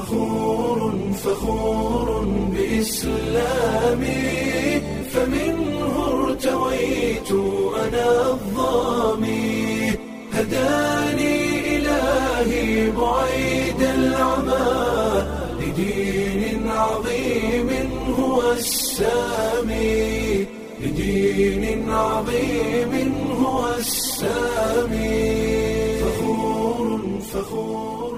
فخور فخور بإسلامي فمنه ارتويت أنا الظامي هداني إلهي بعيد العمى لدين عظيم هو السامي لدين عظيم هو السامي فخور فخور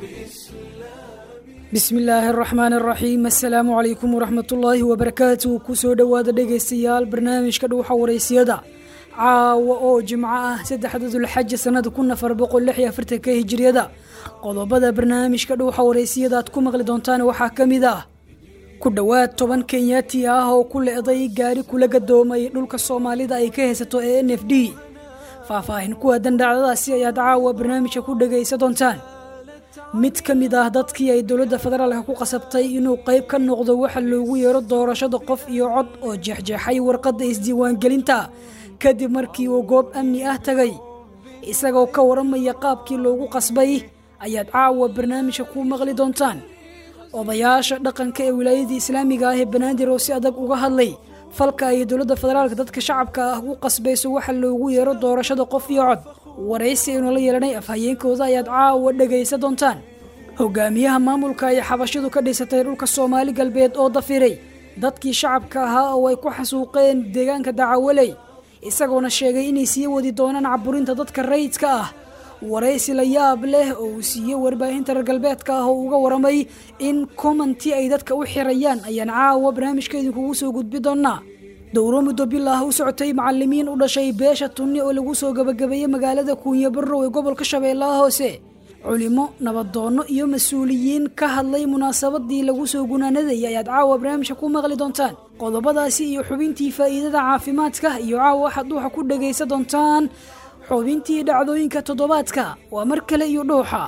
bismi illaahi araxmaan araxiim assalaamu calaykum waraxmat ullaahi wabarakaatu kusoo dhowaada dhegaystayaal barnaamijka dhuuxa waraysiyada caawa oo jimco ah saddexda dulxaja sanada kun afar boqol lix iyo afartanka hijiriyada qodobada barnaamijka dhuuxa waraysiyada aad ku maqli doontaan waxaa ka mid ah ku dhowaad toban kenyaati ah oo ku le-day gaari kula gadoomay dhulka soomaalida ay ka haysato ee n f d faahfaahin ku aadan dhacdadaasi ayaad caawa barnaamijka ku dhegaysa doontaan mid ka mid ah dadkii ay dowladda federaalka ku qasabtay inuu qayb ka noqdo waxa loogu yeero doorashada qof iyo cod oo jeexjeexay warqadda isdiiwaangelinta kadib markii uu goob amni ah tagay isagoo ka waramaya qaabkii loogu qasbay ayaad caawa barnaamijka ku maqli doontaan odayaasha dhaqanka ee wilaayadii islaamiga ah ee banaadir oo si adag uga hadlay falka ay dowladda federaalka dadka shacabka ah u qasbayso waxa loogu yeero doorashada qof iyo cod waraysi aynu la yeelanay afhayeenkooda ayaad caawa dhegaysa doontaan hogaamiyaha maamulka ay xabashidu ka dhisatay dhulka soomaali galbeed oo dafiray dadkii shacabka ahaa oo ay ku xasuuqeen deegaanka dacawaley isagoona sheegay inay sii wadi doonaan caburinta dadka rayidka ah waraysi la yaab leh oo uu siiyey warbaahinta reer galbeedka ah oo uga waramay in commenti ay dadka u xirayaan ayaan caawa barnaamijka idinkugu soo gudbi doonaa dowro muddo bilaah u socotay macalimiin u dhashay beesha tunni oo lagu soo gabagabeeyey magaalada kuunyo barrow ee gobolka shabeellaha hoose culimo nabadoonno iyo mas-uuliyiin ka hadlay munaasabadii lagu soo gunaanadayay ayaad caawa barnaamijka ku maqli doontaan qodobadaasi iyo xubintii faa'iidada caafimaadka iyo caawa waxaad dhuuxa ku dhegaysa doontaan xubintii dhacdooyinka toddobaadka waa mar kale iyo dhuuxa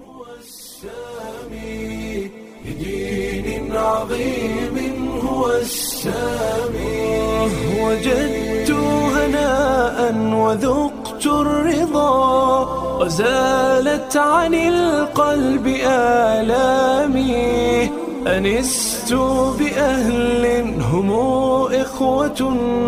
لدين عظيم هو السامي وجدت هناء وذقت الرضا وزالت عن القلب آلامي أنست بأهل هم إخوة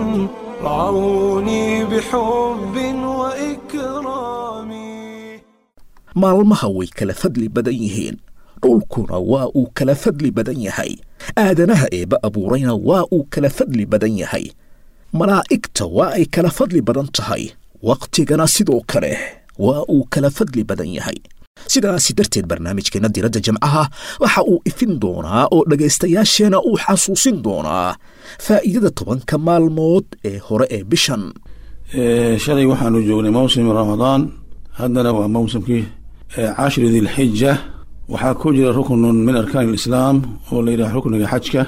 رعوني بحب وإكرام maalmaha way kala fadli badan yihiin dhulkuna waa uu kala fadli badan yahay aadanaha eebba abuurayna waa uu kala fadli badan yahay malaa'igta waa ay kala fadli badan tahay wakhtigana sidoo kale waa uu kala fadli badan yahay sidaasi darteed barnaamijkeenna diradda jamcaha waxa uu ifin doonaa oo dhegaystayaasheenna uu xasuusin doonaa faa'iidada tobanka maalmood ee hore ee bishan shalay waxaanu joognay mawsim ramadaan haddana waa mawsimkii cashri dilxija waxaa ku jira ruknun min arkaan alislaam oo la yidhaha rukniga xajka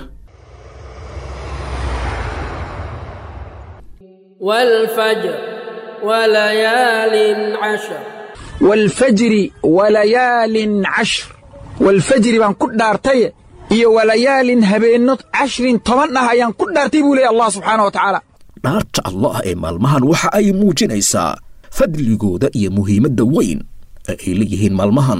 والفجر وليال عشر waalfajri walayaalin cashr waalfajri baan ku dhaartaye iyo walayaalin habeenno cashrin toban ah ayaan ku dhaartay buu leeya allah subxaana wa tacaala dhaarta allah ee maalmahan waxa ay muujinaysaa fadligooda iyo muhiimadda weyn ee ay leeyihiin maalmahan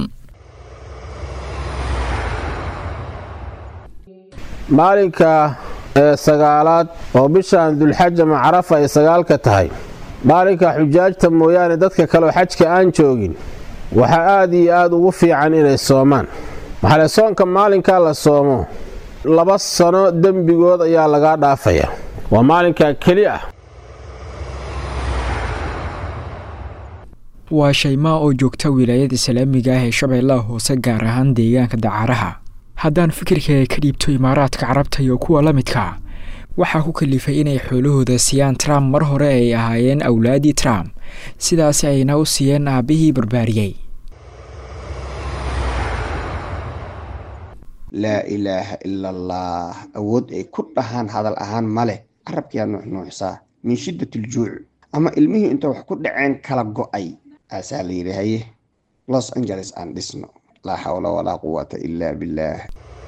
maalinka ee sagaalaad oo bishan dulxaja macrafa ay sagaalka tahay maalinka xujaajta mooyaane dadka kaleoo xajka aan joogin waxaa aad iyo aad ugu fiican inay soomaan maxale soonka maalinkaa la soomo laba sano dembigood ayaa lagaa dhaafaya waa maalinkaa keli ah waa shaymaa oo joogta wilaayada islaamiga ah ee shabeellaha hoose gaar ahaan deegaanka dacaaraha haddaan fikirkaaga ka dhiibto imaaraadka carabta iyo kuwa la midka waxaa ku kalifay inay xoolahooda siiyaan trump mar hore ay ahaayeen awlaadii trump sidaasi ayna u siiyeen aabbihii barbaariyey laa ilaaha ila allah awood ay ku dhahaan hadal ahaan ma leh carabkiyaa nuuxnuuxsaa min shiddat aljuuc ama ilmihii inta wax ku dhaceen kala go'ay aasaa la yidhi haye los angeles aan dhisno laa xawla walaa quwata ilaa billaah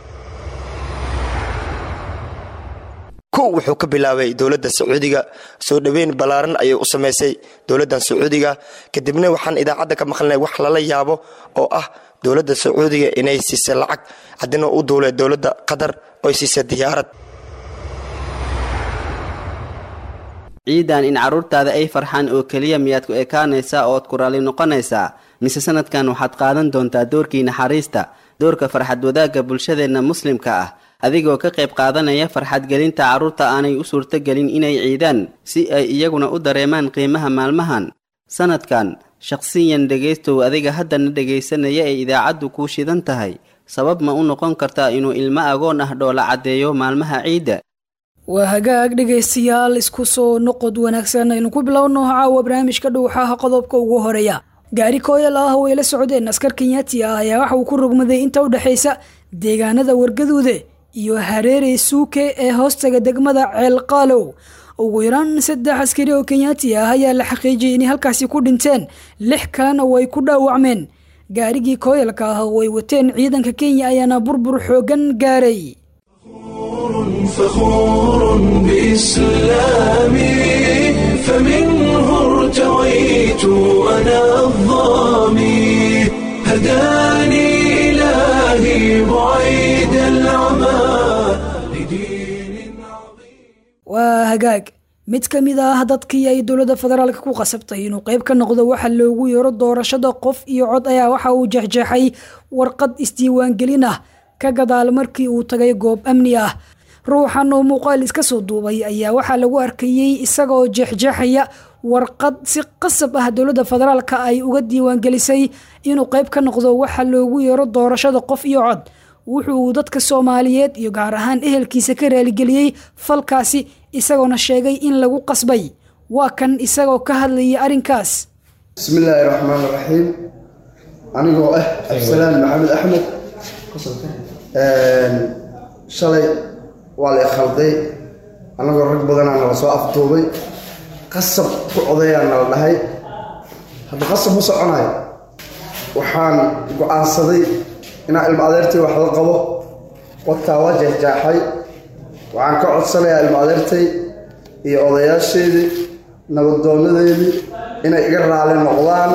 kow wuxuu ka bilaabay dowladda sacuudiga soo dhoweyn ballaaran ayay u samaysay dowladdan sacuudiga kadibna waxaan idaacadda ka maqlnay wax lala yaabo oo ah dowladda sacuudiga inay siisay lacag haddina u duulay dowladda qatar oy siisay diyaarad ciidan in carruurtaada ay farxaan oo keliya miyaad ku ekaanaysaa ood ku raalli noqonaysaa mise sanadkan waxaad qaadan doontaa doorkii naxariista doorka farxad wadaagga bulshadeenna muslimka ah adigoo ka qayb qaadanaya farxadgelinta carruurta aanay u suurtogelin inay ciidaan si ay iyaguna u dareemaan qiimaha maalmahan sanadkan shaqsiyan dhegaystow adiga haddana dhegaysanaya ee idaacaddu kuu shidan tahay sabab ma u noqon kartaa inuu ilmo agoon ah dhoola caddeeyo maalmaha ciidda waa hagaag dhegaystayaal isku soo noqod wanaagsan aynu ku bilowno caawa barnaamijka dhowxaha qodobka ugu horeeya gaari kooyal ah oo ay la socdeen askar kenyaati ah ayaa waxa uu ku rogmaday inta u dhexaysa deegaanada wargaduude iyo hareere suuke ee hoostaga degmada ceelqaalow ugu yaraan saddex askari oo kenyaati ah ayaa la xaqiijiyay inay halkaasi ku dhinteen lix kalena way ku dhaawacmeen gaarigii kooyalka ah oo ay wateen ciidanka kenya ayaana burbur xoogan gaaray فخور بإسلامي فمنه ارتويت أنا الظامي هداني إلهي بعيد العمى waa hagaag mid ka mid ah dadkii ay dowladda federaalka ku qasabtay inuu qayb ka noqdo waxa loogu yeero doorashada qof iyo cod ayaa waxa uu jeexjeexay warqad isdiiwaangelin ah ka gadaal markii uu tagay goob amni ah ruuxan oo muuqaal iska soo duubay ayaa waxaa lagu arkayey isagaoo jeexjeexaya warqad si qasab ah dowladda federaalka ay uga diiwaangelisay inuu qayb ka noqdo waxa loogu yeero doorashada qof iyo cod wuxuu dadka soomaaliyeed iyo gaar ahaan ehelkiisa ka raaligeliyey falkaasi isagoona sheegay in lagu qasbay waa kan isagoo ka hadlayay arrinkaas bismillaahi raxmaan raxiim anigoo ah cabdisalaan maxamed axmed shalay waa la ikhalday annagoo rag badanaa nala soo afduubay qasab ku odayaa nala dhahay hadda qasab ma soconayo waxaan go-aansaday inaan ilmo adeertay wax la qabo wadkaa waa jeexjaaxay waxaan ka codsanayaa ilmo adeertay iyo odayaasheedii nabaddoonnadeedii inay iga raali noqdaan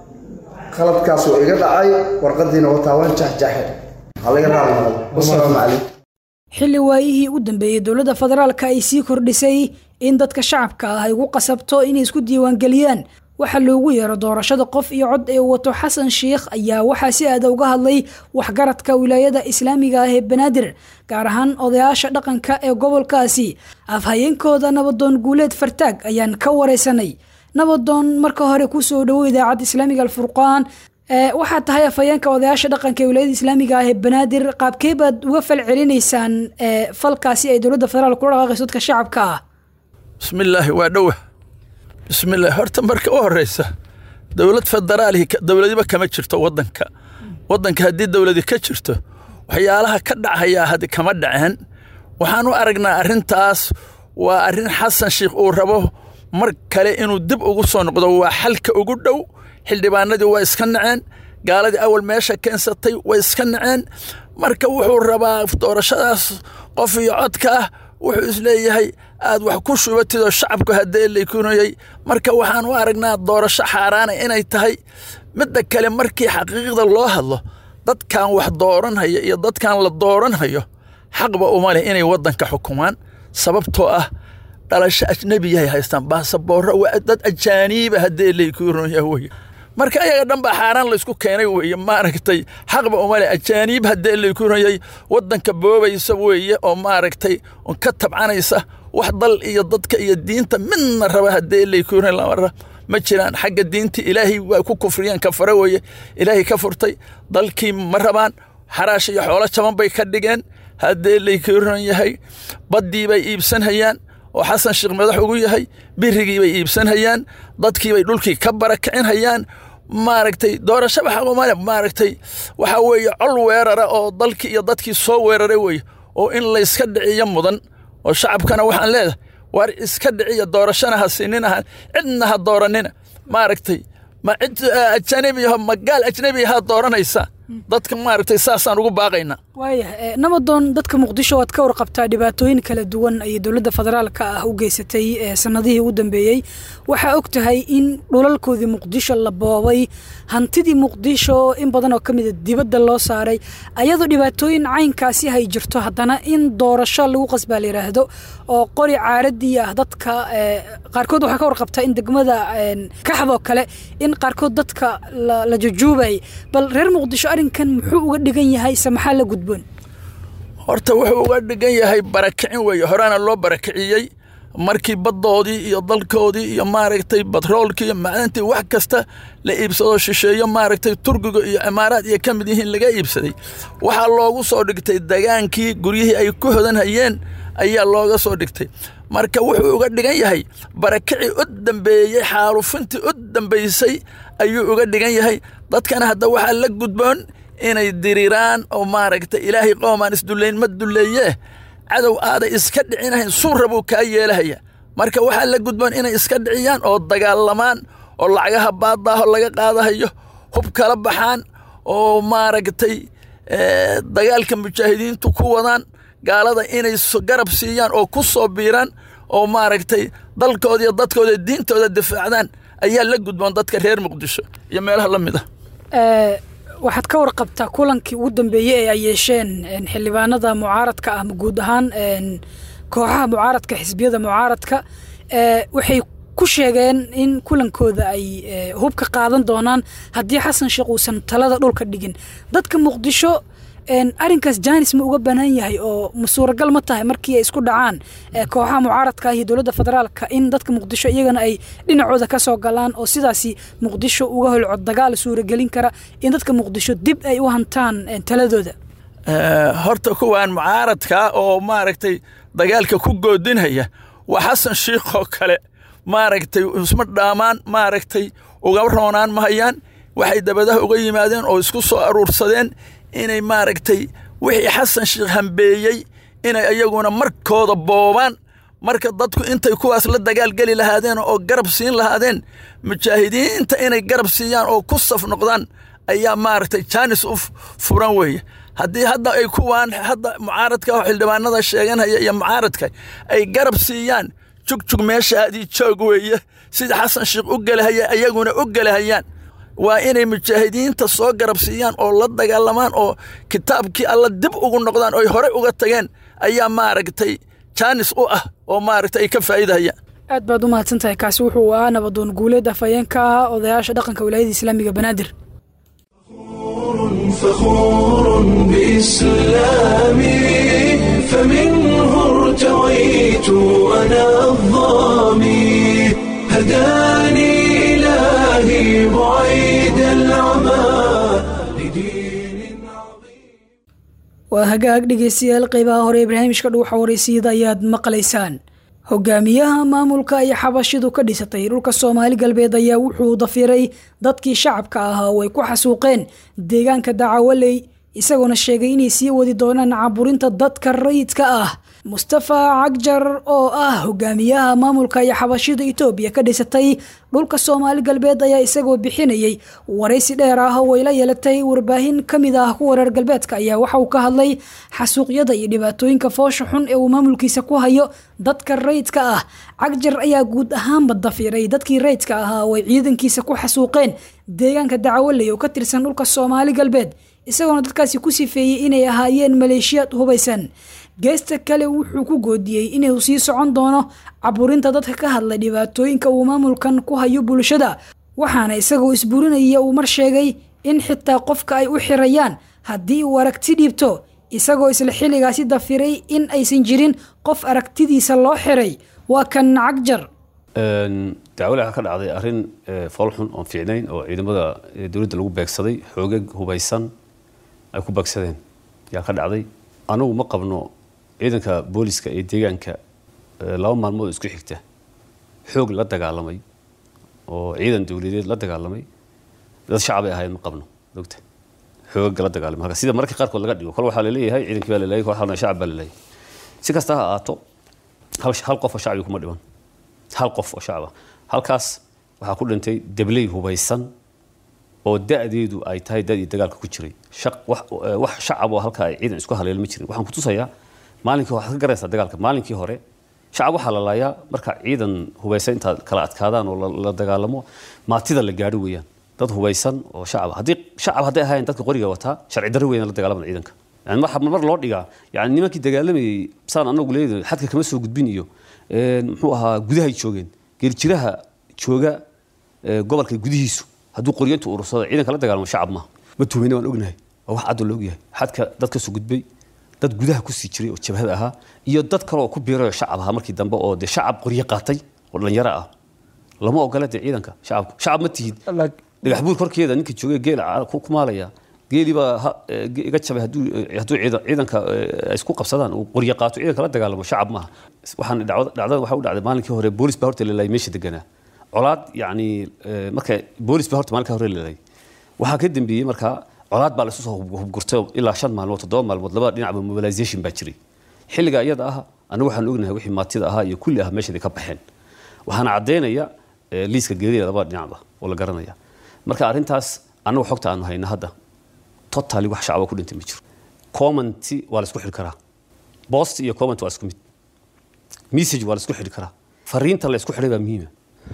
qaladkaas waa iga dhacay warqadiina wataa waan jeexjaaxay waxaa laga raali noqdo wasalaamu calaykum xilli waayihii u dambeeyey dowladda federaalka ay sii kordhisay in dadka shacabka ah ay ugu qasabto inay isku diiwaangeliyaan waxaa loogu yeero doorashada qof iyo cod ee wato xasan sheikh ayaa waxaa si aada uga hadlay waxgaradka wilaayada islaamiga ah ee banaadir gaar ahaan odayaasha dhaqanka ee gobolkaasi afhayeenkooda nabadoon guuleed fartaag ayaan ka wareysanay nabadoon marka hore kusoo dhowo idaacadda islaamiga alfurqaan waxaad tahay afhayeenka odayaasha dhaqanka ee wilaayada islaamiga ah ee banaadir qaabkee baad uga fal celinaysaan falkaasi ay dowladda federaalk kula dhaqaaqayso dadka shacabka ah bismillaahi waa dhowa bismillahi horta marka u horeysa dowlad federaali dowladiba kama jirto wadanka wadanka haddii dowladi ka jirto waxyaalaha ka dhacayaa hadi kama dhaceen waxaan u aragnaa arrintaas waa arrin xasan sheikh uu rabo mar kale inuu dib ugu soo noqdo waa xalka ugu dhow xildhibaanadii waa iska naceen gaaladii awal meesha keensatay way iska naceen marka wuxuu rabaa doorashadaas qof iyo codka ah wuxuu isleeyahay aad wax ku shubatid oo shacabku haddee laykunayay marka waxaan u aragnaa doorasho xaaraana inay tahay midda kale markii xaqiiqda loo hadlo dadkan wax dooranhaya iyo dadkan la dooranhayo xaqba uma leh inay waddanka xukumaan sababtoo ah dhalasho ajnebiyahay haystaan baasaboorro waa dad ajaaniiba haddee laykunaya weye marka ayaga dhan baa xaaraan laysku keenay weeye maaragtay xaqba uma leh ajaaniib haddee laykunayay waddanka boobaysa weeye oo maaragtay ka tabcanaysa wax dal iyo dadka iyo diinta midna raba haddee laykunay lamara ma jiraan xagga diinta ilaahay waa ku kufriyeen kafare weeye ilaahay ka furtay dalkii ma rabaan xaraash iyo xoolo jaban bay ka dhigeen haddee laykuran yahay baddii bay iibsanhayaan oo xasan sheekh madax ugu yahay birigii bay iibsanhayaan dadkii bay dhulkii ka barakicinhayaan maaragtay doorashaba xaqumale maaragtay waxaa weeye col weerara oo dalkii iyo dadkii soo weeraray weye oo in layska dhiciyo mudan oo shacabkana waxaan leedahay waar iska dhiciya doorashana ha sininaha cidna ha dooranina maaragtay ma cid ajanabiyaho ma gaal ajnabiya ha dooranaysa dadka maaragtay saasaan ugu baaqaynaa waayah namadoon dadka muqdisho waad ka warqabtaa dhibaatooyin kala duwan ayay dowladda federaalka ah u geysatay sanadihii u dambeeyey waxaa og tahay in dhulalkoodii muqdisho la boobay hantidii muqdisho in badan oo ka mida dibadda loo saaray ayadoo dhibaatooyin caynkaasi hay jirto haddana in doorasho lagu qasbaa la yidhaahdo oo qori caaradii ah dadka qaarkood waxaa ka warqabtaa in degmada kaxdoo kale in qaarkood dadka la jujuubay bal reer muqdisho arrinkan muxuu uga dhigan yahay se maxaa la gudboon horta wuxuu uga dhigan yahay barakicin weeye horaana loo barakiciyey markii baddoodii iyo dalkoodii iyo maaragtay batroolkii iyo macdantii wax kasta la iibsado shisheeyo maaragtay turkiga iyo cimaaraad iyo ka mid yihiin laga iibsaday waxaa loogu soo dhigtay dagaankii guryihii ay ku hodanhayeen ayaa looga soo dhigtay marka wuxuu uga dhigan yahay barakicii u dambeeyey xaalufintii u dambaysay ayuu uga dhigan yahay dadkana hadda waxaa la gudboon inay diriraan oo maaragtay ilaahay qoomaan isdullayn ma dulleeyee cadow aaday iska dhicinahayn suura buu kaa yeelahaya marka waxaa la gudboon inay iska dhiciyaan oo dagaalamaan oo lacagaha baadaaho laga qaadahayo hub kala baxaan oo maaragtay dagaalka mujaahidiintu ku wadaan gaalada inay garab siiyaan oo ku soo biiraan oo maaragtay dalkooda iyo dadkooda diintooda difaacdaan ayaa la gudboon dadka reer muqdisho iyo meelaha la mid ah waxaad ka warqabtaa kulankii ugu dambeeyey ee ay yeesheen xildhibaanada mucaaradka ah guud ahaan kooxaha mucaaradka xisbiyada mucaaradka waxay ku sheegeen in kulankooda ay hubka qaadan doonaan haddii xasan sheekh uusan talada dhulka dhigin dadka muqdisho arrinkaas jaanis ma uga banaan yahay oo ma suuragal ma tahay markii ay isku dhacaan kooxaha mucaaradka iyo dowladda federaalka in dadka muqdisho iyagana ay dhinacooda ka soo galaan oo sidaasi muqdisho uga holco dagaal suuragelin kara in dadka muqdisho dib ay u hantaan taladooda horta kuwaan mucaaradka oo maaragtay dagaalka ku goodinhaya waa xasan shiikhoo kale maaragtay isma dhaamaan maaragtay uga roonaan mahayaan waxay dabadaha uga yimaadeen oo isku soo aruursadeen inay maaragtay wixii xasan sheekh hambeeyey inay iyaguna markooda boobaan marka dadku intay kuwaas la dagaalgeli lahaadeen oo garab siin lahaadeen mujaahidiinta inay garab siiyaan oo ku saf noqdaan ayaa maaragtay jaanis u furan weeye haddii hadda ay kuwaan hadda mucaaradka oo xildhibaanada sheeganaya iyo mucaaradka ay garab siiyaan jugjug meeshaadii joog weeye sida xasan sheekh u gelahaya iyaguna u gelahayaan waa inay mujaahidiinta soo garab siiyaan oo la dagaalamaan oo kitaabkii alla dib ugu noqdaan oy hore uga tageen ayaa maaragtay jaanis u ah oo maaragtay ay ka faa'iidahayaan aad baad u mahadsan tahay kaasi wuxuu ahaa nabadoon guuleed afhayeenka ah odayaasha dhaqanka wilaayada islaamiga banaadir فخور بإسلامي فمنه ارتويت أنا الظامي هداني إلهي بعيد العمى waa hagaag dhegeystayaal qeybaha hore ibraahimishka dhuuxa waraysyada ayaad maqlaysaan hogaamiyaha maamulka ay xabashidu ka dhisatay dhulka soomaali galbeed ayaa wuxuu dafiray dadkii shacabka ahaa oo ay ku xasuuqeen deegaanka dacawaley isagoona sheegay inay sii wadi doonaan caburinta dadka rayidka ah mustafa cagjar oo ah hogaamiyaha maamulka iyo xabashida itoobiya ka dhisatay dhulka soomaali galbeed ayaa isagoo bixinayay waraysi dheer ah oo ay la yeelatay warbaahin ka mid ah kuwa reer galbeedka ayaa waxa uu ka hadlay xasuuqyada iyo dhibaatooyinka foosha xun ee uu maamulkiisa ku hayo dadka rayidka ah cagjar ayaa guud ahaanba dafiray dadkii rayidka ahaa oo ay ciidankiisa ku xasuuqeen deegaanka dacawaley oo ka tirsan dhulka soomaali galbeed isagoona dadkaasi ku sifeeyey inay ahaayeen maleeshiyaad hubaysan geesta kale wuxuu ku goodiyey inuu sii socon doono caburinta dadka ka hadlay dhibaatooyinka uu maamulkan ku hayo bulshada waxaana isagoo isburinaya uu mar sheegay in xitaa qofka ay u xirayaan haddii uu aragti dhiibto isagoo isla xilligaasi dafiray in aysan jirin qof aragtidiisa loo xiray waa kan cagjar dacwale waxaa ka dhacday arrin foolxun oon fiicnayn oo ciidamada dowladda lagu beegsaday xoogag hubaysan ay ku beegsadeen yaa ka dhacday anagu ma qabno ciidanka booliska ee deegaanka laba maalmood isku xigta xoog la dagaalamay oo ciidan dowladeed la dagaalamay dad shacabay ahayd ma qabno ogta xoogag la dagaalamay halka sida mararka qaarkood laga dhigo kol waxaa laleeyahay ciidankii baa laleeyahay kol halna shacab baa laleeyahay si kasta ha ahaato hal hal qof oo shacbi kuma dhiman hal qof oo shacaba halkaas waxaa ku dhintay debley hubaysan oo da-deedu ay tahay da-dii dagaalka ku jiray shaq- wax eh, wax shacab oo halka ay ciidan isku haleelo ma jirin waxaan ku tusayaa maalinkii waxaad ka garaysaa dagaalka maalinkii hore shacab waxaa la laayaa marka ciidan hubaysan intaad kala adkaadaan oo la- la dagaalamo maatida la gaadho weeyaan dad hubaysan oo shacab haddii shacab hadday ahaayeen dadka qoriga wataa sharci darro weeyaan la dagaalamada ciidanka yani waxa mar loo dhigaa yani nimankii dagaalamayay saan anagu leedahay xadka kama soo gudbin iyo een, muxuu ahaa gudahay joogeen geerjiraha jooga ee, gobolka gudihiisu hadduu qoryantu urursado ciidanka la dagaalamo shacab maaha ma tuhmayna waan ognahay waa wax cad oo la ogyahay xadka dad ka soo gudbay dad gudaha kusii jiray oo jabhada ahaa iyo dad kale oo ku biiray oo shacab ahaa markii dambe oo dee shacab qoryo qaatay oo dhalinyaro ah lama ogola dee ciidanka shacabku shacab ma tihid dhagax buur korkeeda ninka joogay geel ca- ku ku maalaya geelii baa ha- eh, ge- iga jabay hadduu eh, hadduu ciidan- ciidanka eh, ay isku qabsadaan uu qoryo qaato ciidanka la dagaalamo shacab maaha waxaan dhacdo- dhacdada waxaa u dhacday maalinkii hore boolis baa horta lalaayay meesha deganaa colaad yacni eh, marka boolis baa horta maalinka hore lalaayay waxaa ka dambeeyey markaa colaad baa la isu soo hub- hubgurtay oo ilaa shan maalmood toddoba maalmood labada dhinacba mobilization baa jiray xilliga iyada ah anigu waxaan ognahay wixii maatida ahaa iyo kulli ah meeshaday ka baxeen waxaana caddaynaya eh, liiska geerida labada dhinacba oo la garanaya marka arrintaas anagu xogta aanu hayna hadda totally wax shacaba ku dhintay ma jiro commenti waa la isku xidhi karaa post iyo comment waa isku mid message waa la isku xidhi karaa fariinta la isku xidhay baa muhiima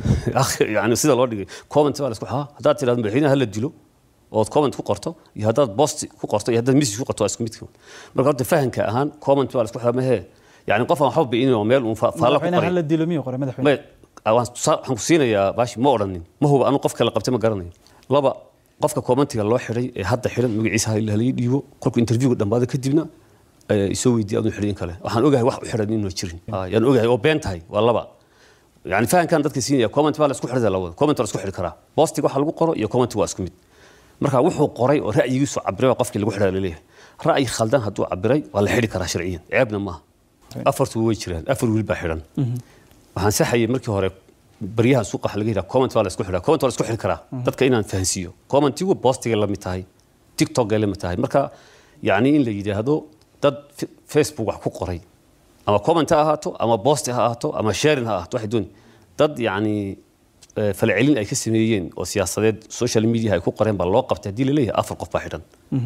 yani sida loo dhigay comment waa la isku xidhaa haddaad tidhahdo madaxweynaha hala dilo ood comment ku qorto iyo haddaad post ku qorto iyo haddaad message ku qorto waa isku mid marka horta fahanka ahaan comment waa la isku xidhaa mahee yani qof aan waxba bi'inin oo meel uun fa- faalla ku madaxweynaha qoray hala dilo miyuu qoray madaxweyne May- ah, waan tusaa- waxaan ku siinayaa baashi ma odhanin ma huba anu qof kale qabtay ma garanayo laba qofka commentiga loo xidhay ee hadda xidhan magaciisa ha halii dhiibo kolku interviewga dhammaado kadibna eh, isoo weydiiya aduu xidhin kale waxaan ogahay wax u xidhan inuu jirin Ah, yaan ogahay oo been tahay waa laba yani fahankan dadka siinaya comment baa la isku xidhada lawada comment waa la isku xidhi karaa postiga waxa lagu qoro iyo comment waa isku mid marka wuxuu qoray oo ra'yigiisu cabiray waa qofkii lagu xidhaa laleeyahay ra'yi khaldan hadduu cabiray waa la xidhi karaa sharciyan ceebna maaha afartu way jiraan afar wiil baa xidhan waxaan saxayay markii hore baryaha suuqa waxa laga yidhaha comment waa la isku xidhaa comment waa la isku xidhi karaa dadka inaan fahansiiyo commentigu postigay la mid tahay tiktokay la mid tahay marka yacni in la yidhaahdo dad F- facebook wax ku qoray ama comment ha ahaato ama post ha ahaato ama sharing ha ahaato waxay dooni dad yacni eh, falcelin ay ka sameeyeen oo siyaasadeed social media ay ku qoreen baa loo qabtay haddii la leeyahay afar qof baa xidhan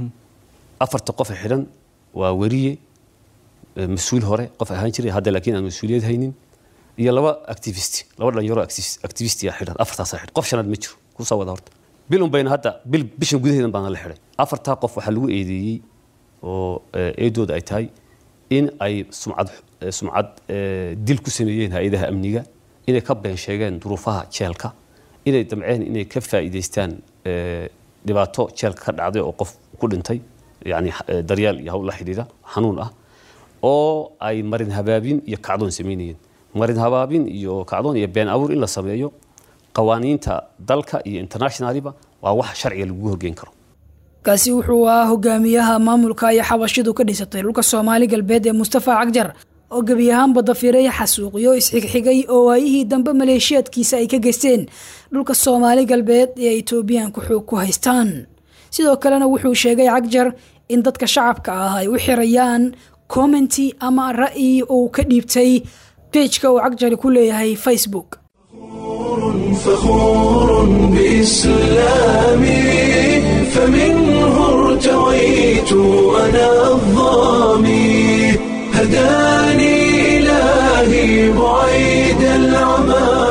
afarta qof ee xidhan waa weriye eh, mas-uul hore qof ahaan jiray hadda laakiin aan mas-uuliyad haynin iyo laba activist laba dhalinyaro activist- activist yaa xidhan afartaasaa xidhan qof shanaad ma jiro kusoo wada horta bil un bayna hadda bil bishan gudaheedan baana la xidhay afartaa qof waxaa lagu eedeeyey oo eh, eedooda ay tahay in ay sumcad eh, sumcad eh, dil ku sameeyeen hay-adaha amniga inay ka been sheegeen duruufaha jeelka inay damceen inay ka faa'iidaystaan eh, dhibaato jeelka ka dhacday oo qof ku dhintay yani eh, daryeel iyo hawl la xidhiidha xanuun ah oo ay marin habaabin iyo kacdoon samaynayeen marin habaabin iyo kacdoon iyo been abuur in la sameeyo qawaaniinta dalka iyo internationaliba waa wax sharciga lagu horgeyn karo kaasi wuxuu ahaa hogaamiyaha maamulka ay xabashidu ka dhisatay dhulka soomaali galbeed ee mustafa cagjar oo gebi ahaanba dafiray xasuuqyo isxigxigay oo waayihii dambe maleeshiyaadkiisa ay ka geysteen dhulka soomaali galbeed ee ay etoobiyaanku xoog ku haystaan sidoo kalena wuxuu sheegay cagjar in dadka shacabka ah ay u xirayaan commenti ama ra'yi uu ka dhiibtay pejka uu cagjari ku leeyahay facebook فخور بإسلامي فمنه ارتويت أنا الظامي هداني إلهي بعيد العمى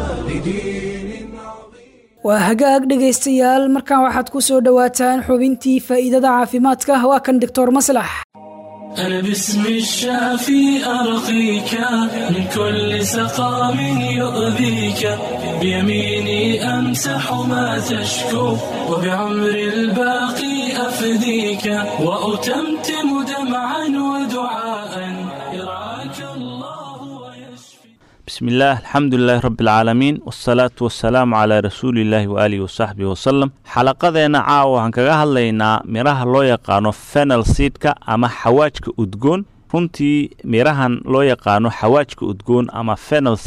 waa hagaag dhegaystayaal markan waxaad ku soo dhowaataan xubintii faa'iidada caafimaadka waa kan doctor maslax أنا باسم الشافي أرقيك من كل سقام يؤذيك بيميني أمسح ما تشكو وبعمر الباقي أفديك وأتمتم دمعا ودعاء يرعاك الله بسم الله الحمد لله رب العالمين والصلاة والسلام على رسول الله وآله وصحبه وسلم xalaqadeena caawa waxaan kaga hadlaynaa miraha loo yaqaano fenel seedka ama xawaajka udgoon runtii mirahan loo yaqaano xawaajka udgoon ama fenel seed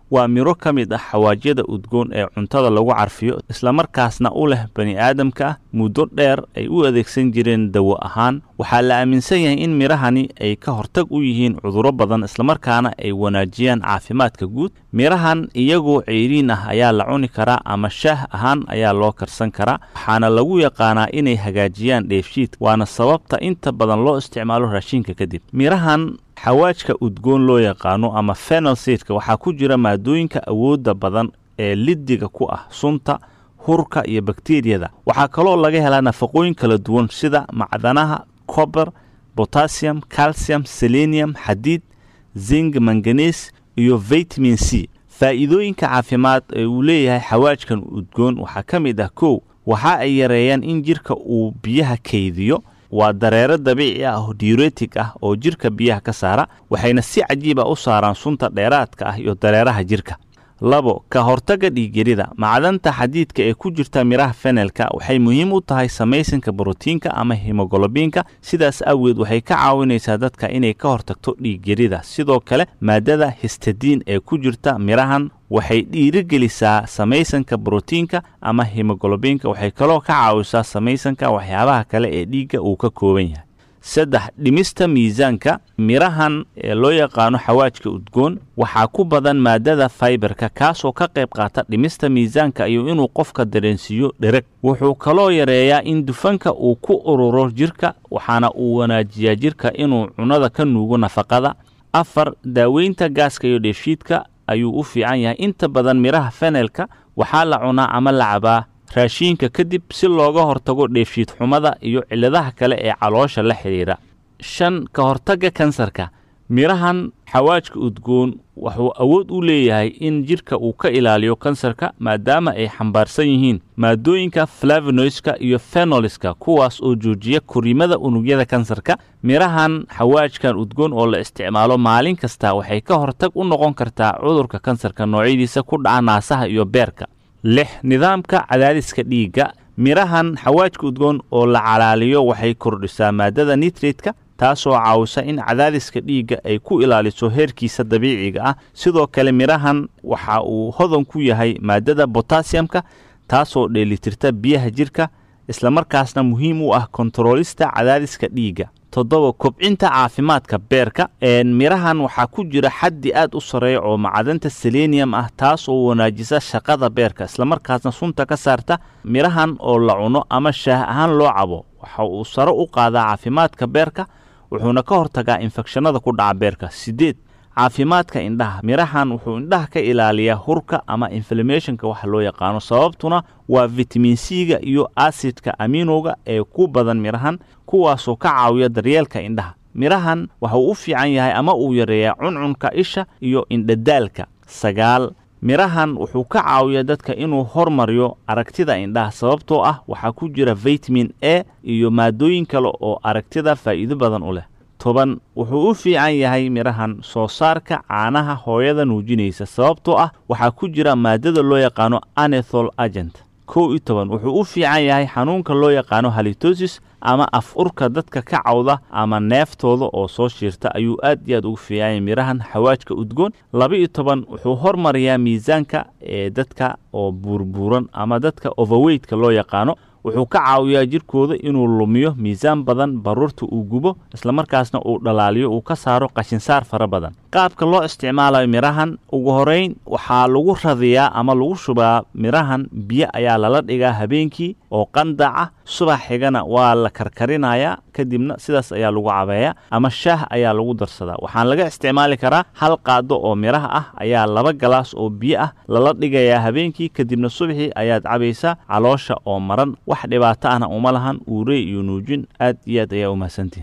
waa miro ka mid ah xawaajyada udgoon ee cuntada lagu carfiyo islamarkaasna u leh bani aadamka ah muddo dheer ay u adeegsan jireen dawo ahaan waxaa la aaminsan yahay in mirahani ay ka hortag u yihiin cudurro badan islamarkaana ay wanaajiyaan caafimaadka guud mirahan iyagoo ceyriin ah ayaa la cuni karaa ama shaah ahaan ayaa loo karsan karaa waxaana lagu yaqaanaa inay hagaajiyaan dheefshiidka waana sababta inta badan loo isticmaalo raashinka kadib mirahan xawaajka udgoon loo yaqaano ama fenalseedka waxaa ku jira maadooyinka awoodda badan ee liddiga ku ah sunta hurka iyo bakteriyada waxaa kaloo laga helaa nafaqooyin kala duwan sida macdanaha cober botassium calcium selenium xadiid zing manganes iyo vitamin c faa'iidooyinka caafimaad ee uu leeyahay xawaajkan udgoon waxaa ka mid ah kow waxa ay yareeyaan in jirka uu biyaha kaydiyo waa dareero dabiici ah oo diuretic ah oo jirka biyaha ka saara waxayna si cajiib ah u saaraan sunta dheeraadka ah iyo dareeraha jirka labo ka hortagga dhiigyarida macdanta xadiidka ee ku jirta miraha fenelka waxay muhiim u tahay samaysanka borotiinka ama hemogolobiinka sidaas awgeed waxay ka caawinaysaa dadka inay ka hortagto dhiigyarida sidoo kale maadada histadiin ee ku jirta mirahan waxay dhiirigelisaa samaysanka borotiinka ama hemogolobiinka waxay kaloo ka caawisaa samaysanka waxyaabaha kale ee dhiigga uu ka kooban yahay saddex dhimista miisaanka mirahan ee loo yaqaano xawaajka udgoon waxaa ku badan maadada faibarka kaasoo ka qayb qaata dhimista miisaanka iyo inuu qofka dareensiiyo dhereg wuxuu kaloo yareeyaa in dufanka uu ku ururo jirka waxaana uu wanaajiyaa jirka inuu cunada ka nuugo nafaqada afar daaweynta gaaska iyo dheefshiidka ayuu u fiican yahay inta badan miraha fenelka waxaa la cunaa ama la cabaa raashiinka kadib si looga hortago dheefshiid xumada iyo cilladaha kale ee caloosha la xidhiidha shan ka hortagga kansarka mirahan xawaajka udgoon wuxuu awood u leeyahay in jidhka uu ka ilaaliyo kansarka maadaama ay xambaarsan yihiin maadooyinka flavinoyska iyo fenoliska kuwaas oo joojiya koriimada unugyada kansarka mirahan xawaajkan udgoon oo la isticmaalo maalin kasta waxay ka hortag u noqon kartaa cudurka kansarka noocyadiisa ku dhaca naasaha iyo beerka lix nidaamka cadaadiska dhiigga mirahan xawaajka udgoon oo la calaaliyo waxay kordhisaa maadada nitretka taasoo caawisa in cadaadiska dhiigga ay ku ilaaliso heerkiisa dabiiciga ah sidoo kale mirahan waxa uu hodan ku yahay maadada botassiyamka taasoo dheelitirta biyaha jirka islamarkaasna muhiim u ah kontaroolista cadaadiska dhiigga toddoba kobcinta caafimaadka beerka mirahan waxaa ku jira xaddi aad u sarreeya oo macdanta selenium ah taas oo wanaajisa shaqada beerka islamarkaasna sunta ka saarta mirahan oo la cuno ama shaah ahaan loo cabo waxa uu sare u qaadaa caafimaadka beerka wuxuuna ka hortagaa infekshanada ku dhaca beerka siddeed caafimaadka indhaha mirahan wuxuu indhaha ka ilaaliyaa hurka ama inflamationka waxa loo yaqaano sababtuna waa vitamin c-ga iyo asidka aminowga ee ku badan mirahan kuwaasoo ka caawiya daryeelka indhaha mirahan waxauu u fiican yahay ama uu yareeyaa cuncunka isha iyo indhadaalka sagaal mirahan wuxuu ka caawiyaa dadka inuu hormariyo aragtida indhaha sababtoo ah waxaa ku jira vitamin a iyo maadooyin kale oo aragtida faa'iido badan u leh toban wuxuu u fiican yahay mirahan soo saarka caanaha hooyada nuujinaysa sababtoo ah waxaa ku jira maadada loo yaqaano anethol agent kow iyo toban wuxuu u fiican yahay xanuunka loo yaqaano halitosis ama af urka dadka ka cawda ama neeftooda oo soo shiirta ayuu aad iyo aad ugu fiican yahay mirahan xawaajka udgoon laba iyo toban wuxuu hormariyaa miisaanka ee dadka oo buurbuuran ama dadka overweytka loo yaqaano wuxuu ka caawiyaa jirkooda inuu lumiyo miisaan badan baruurta uu gubo islamarkaasna uu dhalaaliyo uu ka saaro qashinsaar fara badan qaabka loo isticmaalayo mirahan ugu horeyn waxaa lagu radiyaa ama lagu shubaa mirahan biyo ayaa lala dhigaa habeenkii oo qandaca subax xigana waa la karkarinayaa kadibna sidaas ayaa lagu cabeeyaa ama shaah ayaa lagu darsadaa waxaan laga isticmaali karaa hal qaado oo miraha ah ayaa laba galaas oo biyo ah lala dhigayaa habeenkii kadibna subaxii ayaad cabaysaa caloosha oo maran wax dhibaato ahna uma lahan uurey iyo nuujin aad iyo aad ayaa u mahadsantihin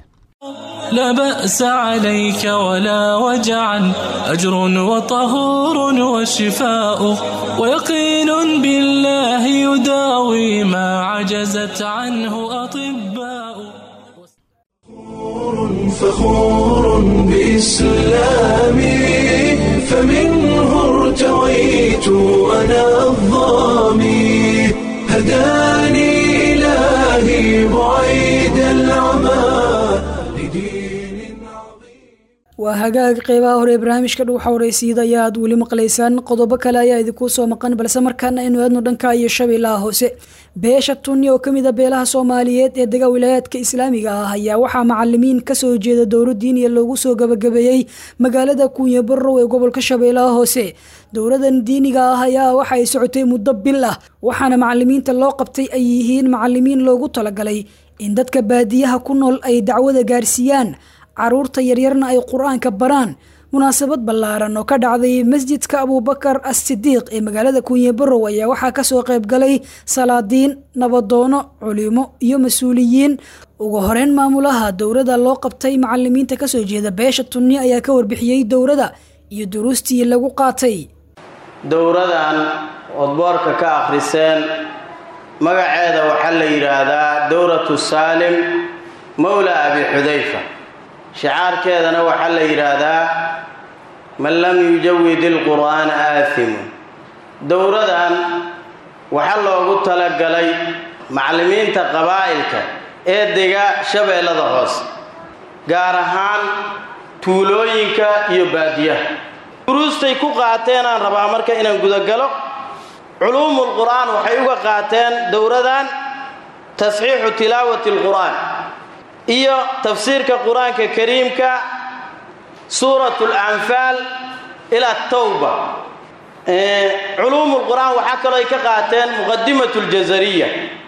لا بأس عليك ولا وجعا أجر وطهور وشفاء ويقين بالله يداوي ما عجزت عنه أطباء فخور بإسلامي فمنه ارتويت أنا الظامي هداني إلهي بعيد العمى waa hagaag qeybaha hore ee barnaamijka dhuuxa waraysiida ayaa aad weli maqlaysaan qodobo kale ayaa idinkuu soo maqan balse markaana aynu aadno dhanka iyo shabeellaha hoose beesha tunni oo kamid a beelaha soomaaliyeed ee dega wilaayaadka islaamiga ah ayaa waxaa macalimiin kasoo jeeda dowro diiniya loogu soo gabagabeeyey magaalada kuunya barrow ee gobolka shabeellaha hoose dowradan diiniga ah ayaa waxa ay socotay muddo bil ah waxaana macalimiinta loo qabtay ay yihiin macalimiin loogu talagalay in dadka baadiyaha ku nool ay dacwada gaarsiiyaan caruurta yaryarna ay qur-aanka baraan munaasabad ballaaran oo ka dhacday masjidka abuubakar as-sidiiq ee magaalada kuunye barow ayaa waxaa kasoo qayb galay salaadiin nabadoono culimo iyo mas-uuliyiin ugu horeyn maamulaha dowrada loo qabtay macalimiinta kasoo jeeda beesha tunni ayaa ka warbixiyey dowrada iyo duruustii lagu qaatay dowradan ood boorka ka akhriseen magaceeda waxaa la yidhaahdaa dowratu saalim mowla abi xudayfa shicaarkeedana waxaa la yidhaahdaa man lam yujawid ilqur'aana aathimun dowradan waxaa loogu talagalay macallimiinta qabaa'ilka ee dega shabeellada hoose gaar ahaan tuulooyinka iyo baadiyaha duruustay ku qaateen aan rabaa marka inaan gudagalo culuumul qur'aan waxay uga qaateen dowradan tasxiixu tilaawati alqur'aan iyo tafsiirka qur-aanka kariimka suurat lanfaal ila tawba culuumul qur'aan waxaa kalooy ka qaateen muqadimat ljazariya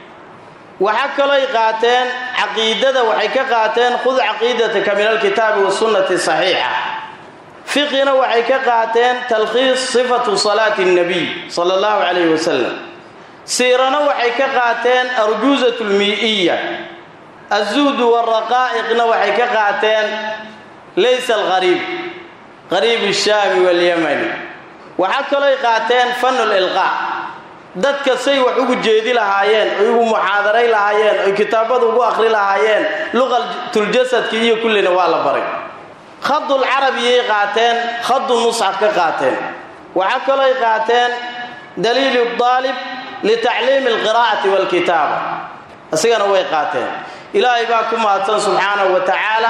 waxaa kalooy qaateen caqiidada waxay ka qaateen khud caqiidataka min alkitaabi wasunnati saxiixa fiqina waxay ka qaateen talkhiis sifatu salaati اnnabiy sala allahu calayhi wasalam siirana waxay ka qaateen arjuuzat lmii'iya azuhdu waraqaa'iqna waxay ka qaateen laysa alqariib qariib shaami walyamani waxaa kalooy qaateen fanul ilqaa dadka say wax ugu jeedi lahaayeen oy ugu muxaadaray lahaayeen oy kitaabada ugu akhri lahaayeen luqatuljasadki iyo kullina waa la baray khadul carabiyay qaateen khadul musxaf ka qaateen waxaa kalooy qaateen daliilu daalib litacliimi alqiraa'ati waalkitaaba isigana way qaateen ilaahay baa ku mahadsan subxaanahu wa tacaala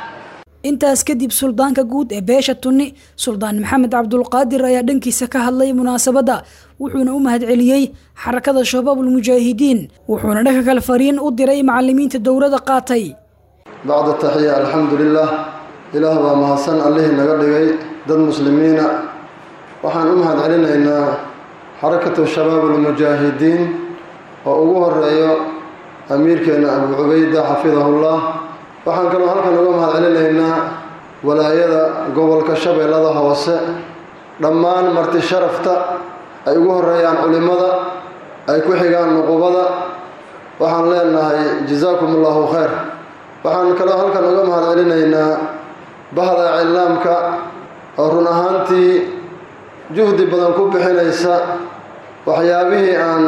intaas kadib suldaanka guud ee beesha tunni suldaan maxamed cabdulqaadir ayaa dhankiisa ka hadlay munaasabadda wuxuuna u mahadceliyey xarakada shabaabulmujaahidiin wuxuuna dhanka kale fariin u diray macalimiinta dowrada qaatay bacda taxiya alxamdu lilah ilaah baa mahadsan allihii naga dhigay dad muslimiina waxaan u mahadcelinaynaa xarakatu shabaabulmujaahidiin oo ugu horeeyo amiirkeena abu cubayda xafidahullah waxaan kaloo halkan uga mahad celinaynaa walaayada gobolka shabeellada hoose dhammaan marti sharafta ay ugu horeeyaan culimmada ay ku xigaan nuqubada waxaan leenahay jazaakum allahu khayr waxaan kaloo halkan uga mahad celinaynaa bahda iclaamka oo run ahaantii juhdi badan ku bixinaysa waxyaabihii aan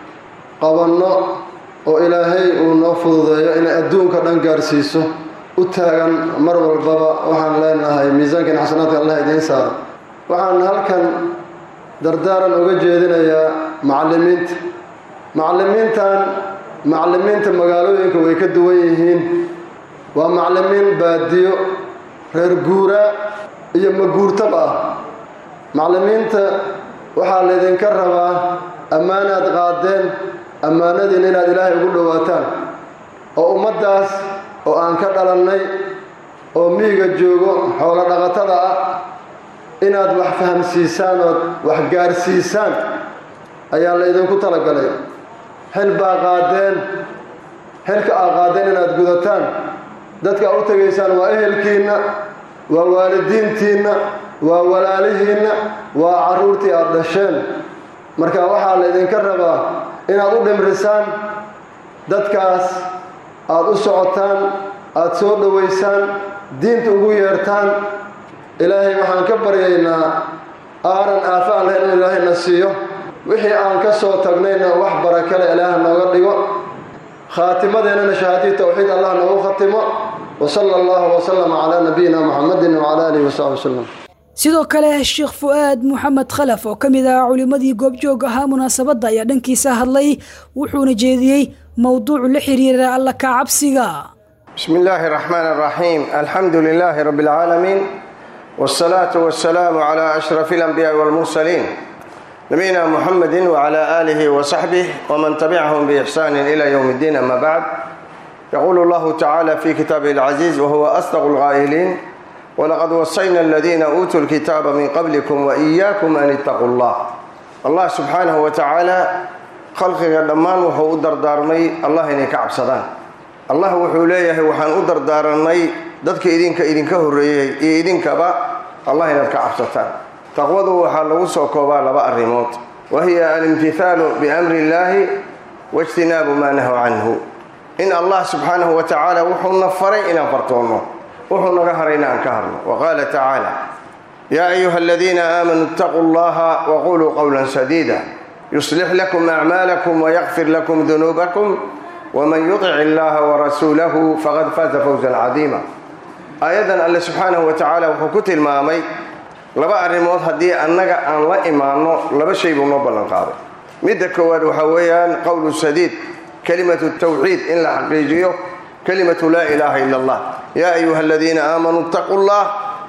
qabanno oo ilaahay uu noo fududeeyo inay adduunka dhan gaarsiiso u taagan mar walbaba waxaan leenahay miisaankan xasanaadka allah idiin saaro waxaan halkan dardaaran uga jeedinayaa macallimiinta macallimiintan macallimiinta magaalooyinka way ka duwan yihiin waa macallimiin baadiyo reer guuraa iyo maguurtab ah macallimiinta waxaa laydinka rabaa ammaanaad qaadeen ammaanadiina inaad ilaahay ugu dhowaataan oo ummaddaas oo aan ka dhalannay oo miyiga joogo xoolo dhaqatada ah inaad wax fahamsiisaan ood wax gaarsiisaan ayaa laydinku talagalay xil baa qaadeen xilka aa qaadeen inaad gudataan dadka u tegaysaan waa ehelkiinna waa waalidiintiinna waa walaalihiinna waa carruurtii aad dhasheen marka waxaa laydinka rabaa inaad u dhimrisaan dadkaas aad u socotaan aad soo dhowaysaan diinta ugu yeertaan ilaahay waxaan ka baryaynaa aaran aafa aan lahayn in ilaahayna siiyo wixii aan ka soo tagnayna wax barakale ilaah nooga dhigo khaatimadeennana shahaadii towxiid allah noogu khatimo wa sala allahu wasalama calaa nabiyina muxamedin wacala aalihi wasaxbi wasalam sidoo kale sheekh fu-aad maxamed khalaf oo ka mid ah culimmadii goobjoog ahaa munaasabadda ayaa dhankiisa hadlay wuxuuna jeediyey mowduuc la xiriira alla ka cabsiga بسم الله الرحمن الرحيم الحمد لله رب العالمين والصلاة والسلام على أشرف الأنبياء والمرسلين نبينا محمد وعلى آله وصحبه ومن تبعهم بإحسان إلى يوم الدين أما بعد يقول الله تعالى في كتابه العزيز وهو أصدق القائلين ولقد وصينا الذين أوتوا الكتاب من قبلكم وإياكم أن اتقوا الله الله سبحانه وتعالى khalqiga dhammaan wuxuu u dardaarmay allah inay ka cabsadaan allah wuxuu leeyahay waxaan u dardaaranay dadka idinka idinka horreeyey iyo idinkaba allah inaad ka cabsataan taqwadu waxaa lagu soo koobaa laba arrimood wa hiya alimtihaalu biamri illaahi waijtinaabu maa nahu canhu in allah subxaanahu wa tacaala wuxuuna faray inaan fartoonno wuxuu naga harayna aan ka harno wa qaala tacaala yaa ayuha aladiina aamanuu ittaquu allaha waquluu qowlan sadiida يصلح لكم أعمالكم ويغفر لكم ذنوبكم ومن يطع الله ورسوله فقد فاز فوزا عظيما آيادا الله سبحانه وتعالى وحكوت المامي لبا أرموت هدي أنك أن لا إيمانه لبا شيء بنوبة لنقاضي مدى كواد وحويان قول السديد كلمة التوحيد إن لحقيقيه كلمة لا إله إلا الله يا أيها الذين آمنوا اتقوا الله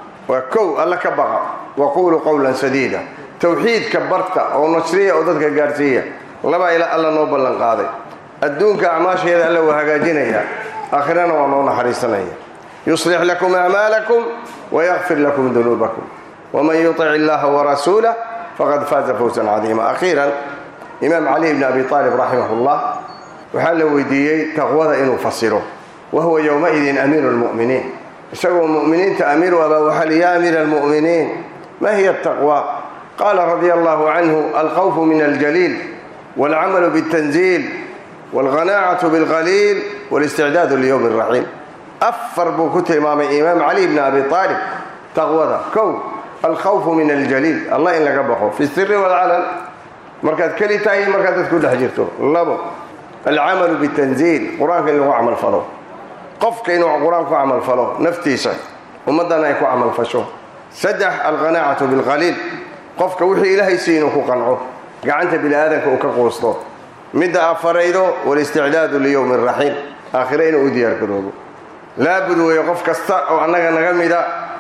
وكو الله كبغى وقولوا قولا سديدا towxiidka barta oo nasriya oo dadka gaarsiiya laba ila alla noo ballan qaaday adduunka acmaasheeda alla waa hagaajinaya aakhirana waa noo naxariisanaya yuslix lakum acmaalakum wayakfir lakum dunuubakum waman yutic illaha warasuulah faqad faaza fawsan cadiima akhiiran imaam cali bni abi aalib raximah llah waxaa la weydiiyey taqwada inuu fasiro wa huwa yowmaidin amiiru lmu'miniin isagoo mu'miniinta amiir u abaa waxaa li ya amiira almu'miniin ma hiya taqwa قال رضي الله عنه الخوف من الجليل والعمل بالتنزيل والغناعة بالقليل والاستعداد ليوم الرحيم أفر بوكت إمام إمام علي بن أبي طالب تغوضة كو الخوف من الجليل الله إن لقبخه في السر والعلن مركز كلي تاي مركز كل حجرته لبو العمل بالتنزيل قرآن كإنه عمل فلو قف كإنه قرآن عمل فلو نفتيسه ومدنا يكون عمل فشو سدح الغناعة بالقليل qofka wixii ilaahay si inuu ku qanco gacanta bini aadanka uu ka quusto midda afaraydo walisticdaadu liyowmi raxiim aakhire inuu u diyaargaroobo laabud weeye qof kasta oo annaga naga mida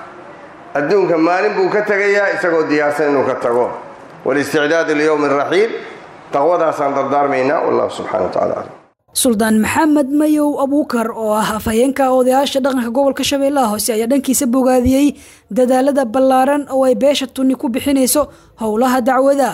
adduunka maalin buu ka tegayaa isagoo diyaarsan inuu ka tago walisticdaadu liyowmi raxiim taqwadaasaan dardaarmaynaa wallahu subxana wa tacala aclam suldaan maxamed mayow abuukar oo ah afhayeenka odayaasha dhaqanka gobolka shabeellaha hoose ayaa dhankiisa bogaadiyey dadaalada ballaaran oo ay beesha tunni ku bixinayso howlaha dacwada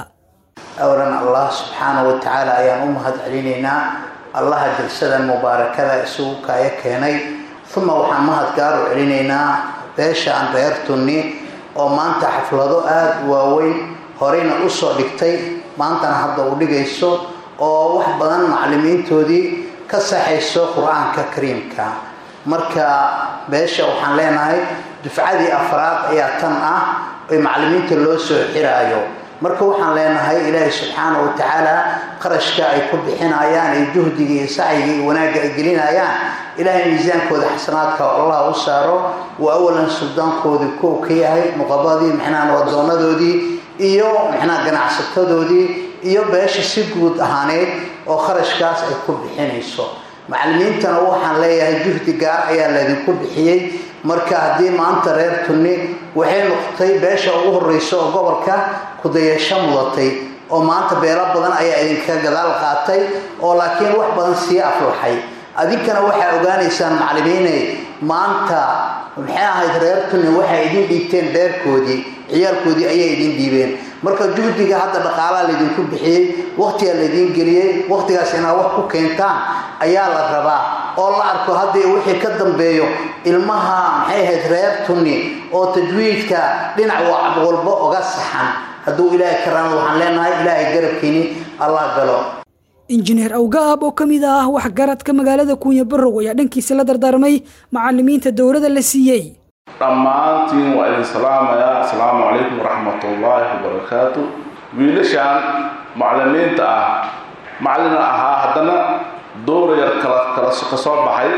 awlan allah subxaana wa tacaala ayaan u mahad celinaynaa allaha jalsadan mubaarakada isugu kaayo keenay uma waxaan mahad gaar u celinaynaa beesha aan reer tunni oo maanta xaflado aada u waaweyn horeyna usoo dhigtay maantana hadda u dhigayso oo wax badan macallimiintoodii ka saxayso qur-aanka kariimka marka beesha waxaan leenahay dufcadii afraad ayaa tan ah ee macallimiinta loo soo xiraayo marka waxaan leenahay ilaahay subxaana wa tacaala qarashka ay ku bixinayaan ee juhdiga iyo sacyiga iyo wanaagga ay gelinayaan ilaahay miisaankooda xasanaadka allah u saaro waa awalan suldaankoodii kow ka yahay nuqabadii mixnaan wadoonadoodii iyo mixnaa ganacsatadoodii iyo beesha si guud ahaaneed oo kharashkaas ay ku bixinayso macallimiintana waxaan leeyahay juhdi gaar ayaa laydinku bixiyey marka haddii maanta reer tunni waxay noqotay beesha ugu horreysa oo gobolka kudayasho mudatay oo maanta beelo badan ayaa idinka gadaal qaatay oo laakiin wax badan sii aflaxay adinkana waxaa ogaanaysaan macallimiinay maanta maxay ahayd reer tunni waxay idin dhiibteen beerkoodii ciyaalkoodii ayay idin dhiibeen marka juhdiga hadda dhaqaalaha laydinku bixiyey wakhtigaa laydin geliyey wakhtigaas inaad wax ku keentaan ayaa la rabaa oo la arko haddii wixii ka dambeeyo ilmaha maxay ahayd reer tunni oo tajwiidka dhinac walba oga saxan hadduu ilaahay karaan waxaan leenahay ilaahay garabkiini allah galo injineer awgaab oo ka mid ah waxgaradka magaalada kuunya barow ayaa dhankiisa la dardaarmay macallimiinta dowladda la siiyey dhammaantiin waa idin salaamayaa asalaamu calaykum waraxmatullaahi wabarakaatu wiilashaan macallimiinta ah macallina ahaa haddana dowra yar kala kala ka soo baxay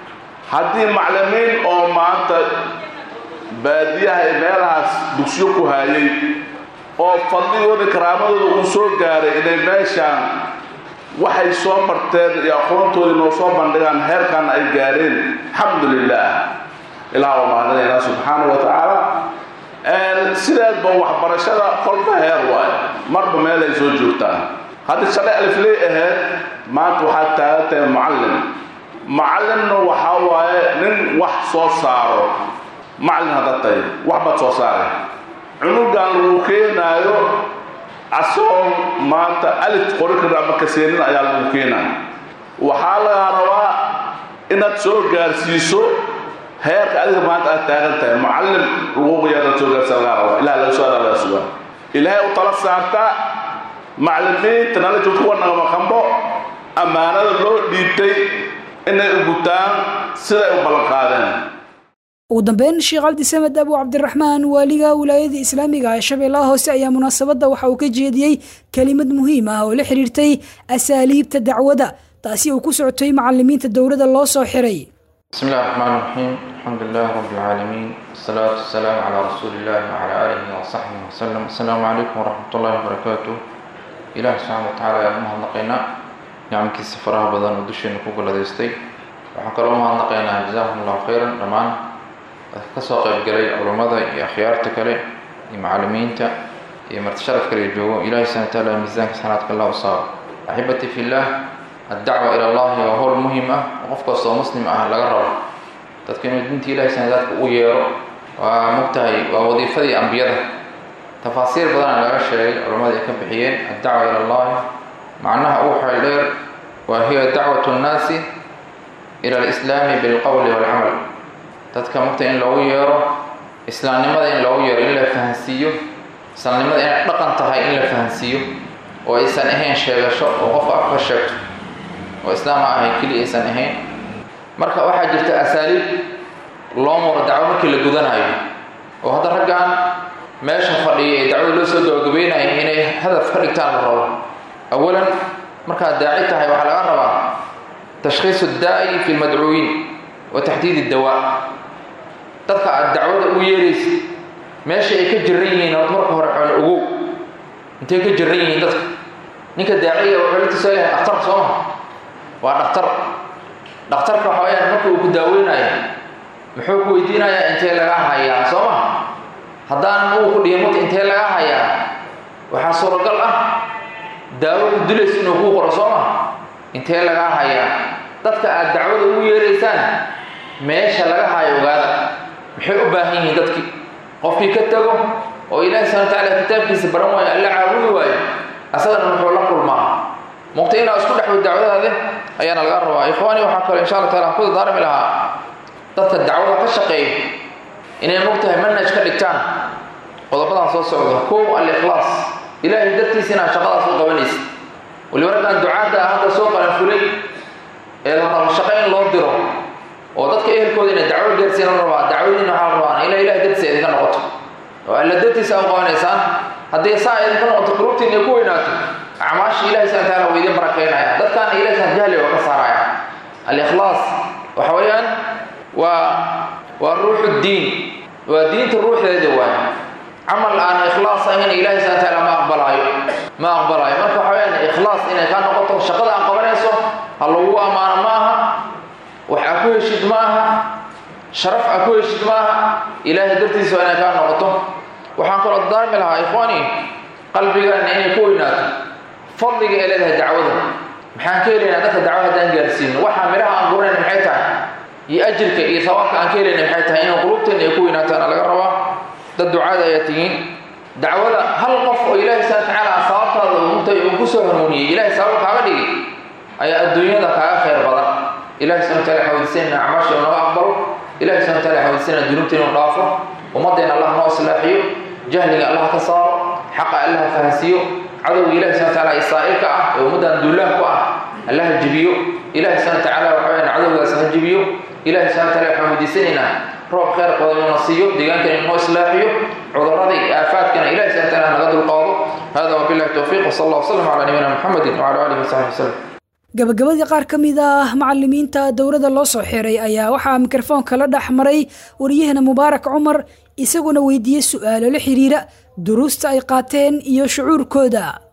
haddii macallimiin oo maanta baadiyaha ee meelahaas dugsiyo ku haayay oo fadligooda karaamadooda uu soo gaaray inay meeshaan waxay soo marteen iyo aqoontoodii noo soo bandhigaan heerkan ay gaadheen alxamdu lilah ilaah waa mahadinaynaa subxaana wa tacaala sideedba waxbarashada kolba heer waayo marba meel ay soo joogtaan haddii shalay alifley ahayd maanta waxaad taagan tahay mucallim macallimna waxaa waaye nin wax soo saaro macallin hadda tahay wax baad soo saaray cunugan lagu keenaayo asagoo maanta alif qori kara ama kaseenin ayaa lagu keenaya waxaa lagaa rabaa inaad soo gaarsiiso heerka adiga maanta aad taagan tahay mucallim lagu yaadaad soo gaarsiisa lagaa rabaa ilaha laga soo laga sugaa ilaahay u tala saartaa macallimiinta nala joogta kuwa nagama qambo ammaanada loo dhiibtay inay u gutaan siday u ballan qaadeen ugu dambeyn sheekh cabdisamed abu cabdiraxmaan waaliga wilaayada islaamiga ee shabeellaha hoose ayaa munaasabadda waxa uu ka jeediyey kelimad muhiim ah oo la xiriirtay asaaliibta dacwada taasi uu ku socotay macalimiinta dowladda loo soo xiray بسم الله الرحمن الرحيم الحمد لله رب العالمين والصلاة والسلام على رسول الله وعلى آله وصحبه وسلم السلام عليكم ورحمة الله وبركاته إله سبحانه وتعالى يا أمها النقينا نعم كي سفرها بدن ودشي نكوك لديستي وحكر أمها النقينا جزاهم الله خيرا رمان kasoo qaybgalay culammada iyo akhyaarta kale iyo macalimiinta iyo martisharaf kale joogo ilaahay subhana wataala miisaanka sanaadka allah u saaro axibati fillah addacwa ila allahi waa howl muhim ah oo qof kastoo muslim ah laga rabo dadka inuu diinta ilahay sanadaadka u yeero waa mogtahay waa wadiifadii ambiyada tafaasiir badana laga sheegay culammada ay ka bixiyeen addacwa ila allahi macnaha uu xeel dheer waa hiya dacwatu nnaasi ila alislaami bilqowli walcamal dadka magta in loogu yeero islaamnimada in loogu yeero in la fahansiiyo islaamnimada inay dhaqan tahay in la fahansiiyo oo aysan ahayn sheegasho oo qofka afka sheegto oo islaama ahayn keli aysan ahayn marka waxaa jirta asaaliib loo muro dacwo markii la gudanayo oo hadda raggan meesha fadhiya ee dacwada loo soo gabagabeynaya inay hadaf ka dhigtaan la rabo awalan markaad daaci tahay waxaa laga rabaa tashkhiisu daa'i fi lmadcuuyiin wa taxdiid iddawaa dadka aad dacwada u yeeraysa meesha ay ka jiran yihiin ood marka hore xoole ogow intay ka jiran yihiin dadka ninka daaciga wuxuu la tusaa yahay dhakhtar soo maha waa dhakhtar dhakhtarka waxa weyaan marka uu ku daaweynayo muxuu ku weydiinayaa intee laga hayaa soo maha haddaan uu ku dhihi mata intee laga hayaa waxaa suuragal ah daawo ku dilaysa inuu kuu qoro soo maha intee laga hayaa dadka aad dacwada ugu yeeraysaan meesha laga hayo ogaada maxay u baahan yihiin dadkii qofkii ka tago oo ilaahi subana watacaala kitaabkiisa baran waayo alla caabudi waayo asagana muxuu la kulmaa muqta inaa isku dhexwo dacwadaade ayaana laga rabaa ikhwaani waxaa kaloo insha alla taala ku dardaarmi lahaa dadka dacwada ka shaqeeya inay mogtahay manhaj ka dhigtaan qodobadan soo socda kow al-ikhlaas ilaahay dartiisa inaad shaqadaas u qabanaysa waliba raggan ducaadda ah hadda soo qalan fulay ee la rabo shaqo in loo diro oo dadka ehelkooda inay dacwo gaarsiin la rabaa dacwadiina waxaa la rabaa ila ilahay dartiisa idinka noqoto oo alla dartiisa u qabanaysaan haddii saa idinka noqoto qulubtiina ku weynaato acmaasha ilahi subana taala waa idin barakeynaya dadkaana ilahi subana jahli waa ka saaraya al-ikhlaas waxa weeyaan waa waa ruuxu diin waa diinta ruuxdeeda waay camal aan ikhlaas ahayn ilahi subana taala ma aqbalaayo ma aqbalaayo marka waxa weyaan ikhlaas inay kaa noqoto shaqada aan qabanayso ha lagu ammaano ma aha wax aa ku heshid ma aha sharaf aa ku heshid ma aha ilaahay dartiisa waa inay kaa noqoto waxaan kaloo daarmi lahaa ikhwaani qalbigaana inay ku weynaato fadliga ee leedahay dacwada maxaan ka helaynaa dadka dacwo haddaan gaarsiino waxaa midhaha aan guranayna maxay tahay iyo ajirka iyo sawaabka aan ka helayna maxay tahay inaan qulubteena ay ku weynaataana laga rabaa dad ducaada ayaa tihiin dacwada hal qof oo ilaahay subana watacaala sababtaada untay uu ku soo hanuuniyey ilahay sabab kaaga dhigay ayaa adduunyada kaaga khayr badan ilahi subana wataala xawadisanayna acmaasha uu naga aqbalo ilahi subana wataala xawadisanayna dunuubta inuu dhaafo ummaddeena allah noo islaaxiyo jahliga allah ka saaro xaqa allah fahansiiyo cadowga ilahi subana wataala isaa'ilka ah ee ummaddan duulaah ku ah allah jibiyo ilahi subana watacaala waxa weyaan cadowgaas ha jibiyo ilahi subana wataala waxaan weydiisanaynaa roob khayr badan inuu na siiyo deegaankana inuu islaaxiyo cudurrada iyo aafaadkana ilahi subana wataala naga dulqaado hada wabillahi towfiiq wasala allah wasalam calaa nabiyina muxamedin wacala alihi wasaxbi wasalam gabagabadii qaar ka mid ah macalimiinta dowladda loo soo xiray ayaa waxaa mikrofoonka la dhex maray wariyahana mubaarak cumar isaguna weydiiyey su-aalo la xiriira duruusta ay qaateen iyo shucuurkooda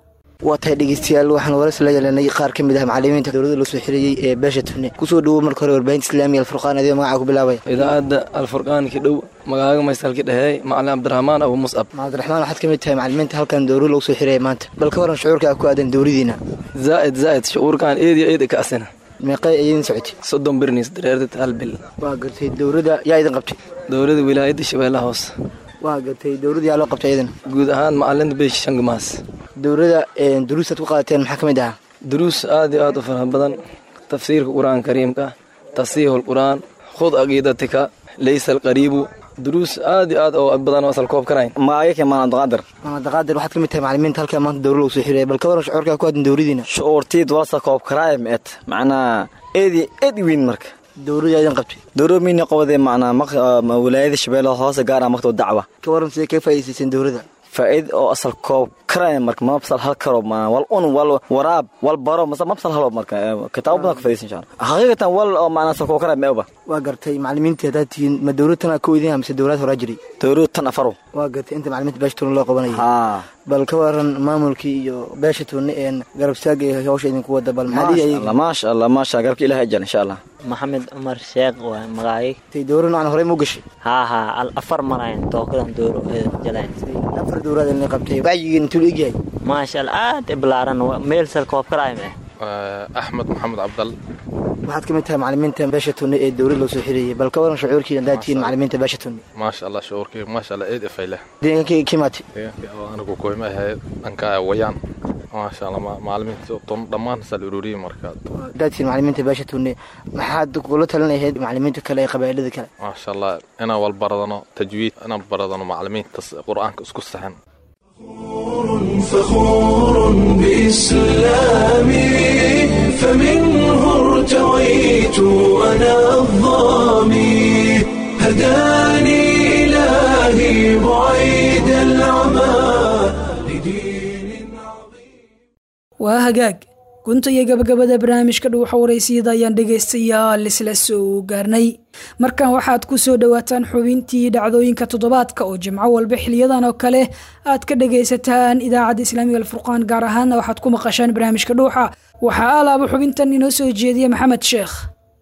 waa tahay dhegeystayaal waxaan waras la yeelanay qaar ka mid ah macalimiinta dowladda loo soo xiriyey ee beesha tune kusoo dhowow marka hore warbaahinta islaamiga alfurqaan adigo magacaa ku bilaabaya idaacadda alfurqaanka dhow magaaga maystalka dheheey macalin cabdiraxmaan abu muscab cabdiraxmaan waxaad ka mid tahay macalimiinta halkan dowlad lagu soo xiraya maanta bal ka waran shucuurka ku aadan dowladiina zaa'id zaa'id shucuurkan eed iyo eed ka asina meeqay ayadin socotay soddon birnis dareerdad hal bil waa gartay dowladda yaa idin qabtay dowladda wilaayadda shabeellaha hoose waa gartay dowladda yaa loo qabtay iyadana guud ahaan macalinta beesha shangamaas dowladda duruusaad ku qaadateen maxaa ka mid ahaa duruus aad iyo aad u faraha badan tafsiirka qur-aanka kariimka tasiihul qur-aan khud aqiidatika laysa alqariibu duruus aad iyo aad oo badan oo asal koob karayn magacyo maanadaqaadir maanadaqaadir waxaad ka mid tahay macalimiinta halkaa maanta dowlad lagu soo xiraya bal ka waran shucuurkaa ku aadan dowladiina shucuurtiid walsa koob karaaya meet macnaa eedi eed weyn marka dowladda idin qabtay dowlad miyna qabadee macnaa wilaayada shabeellaha hoose gaar ah maktab dacwa ka waran sidee kaga faa'iidaysateen dowladda faa'iid oo asal koob karaya marka mabsal hal karo wal un wal waraab wal baro masa mabsal halo marka kitaabo badan ka faa'iidaysan insha Allah xaqiiqatan wal oo macnaa asal koob karaya meeba waa gartay macalimiintii haddaad tihiin ma dowlad tan ka weydin mise dowlad horaa jiray dowlad tan afaro waa gartay inta macalimiinta beesha tuune loo qabanayay bal ka waran maamulkii iyo beesha tuune een garab istaaga iyo hawsha idinku wada bal maxaa maasha allah maasha garabka ilaahay ajal insha Allah maxamed cumar sheekh waa magacay tay dowlad noocan horey mu gashay haa haa al afar marayn tookadan dowro jalayn afar dowlad in qabtay wacyigiin intuu egyahay maasha allah aad i balaaran meel sal koob karaay me axmed maxamed cabdal waxaad ka mid tahay macalimiinta beesha tunne ee dowlad loo soo xiriyey bal ka waran shucuurkii haddaad tihiin macalimiinta beesha tunne maasha allah shucuurkii maasha allah eed ifayle deegaanka kimaati deegaanka oo anigu kuhima ahay dhanka wayaan maasha allah macalimiinta tun dhammaan sal ururiyey marka haddaad tihiin macalimiinta beesha tunne maxaad kula talinahayd macalimiinta kale ee qabaa'ilada kale maasha allah inaan wal baradano tajwiid inaan baradano macalimiinta qur-aanka isku saxan فخور بإسلامي فمنه ارتويت أنا الظامي هداني إلهي بعيد العمى waa hagaag gunta iyo gabagabada barnaamijka dhuuxa waraysiyada ayaan dhegaystayaal isla soo gaarnay markan waxaad ku soo dhowaataan xubintii dhacdooyinka toddobaadka oo jimco walba xiliyadan oo kale aad ka dhagaysataan idaacadda islaamiga alfurqaan gaar ahaanna waxaad ku maqashaan barnaamijka dhuuxa waxaa alaaba xubintan inoo soo jeediya maxamed sheekh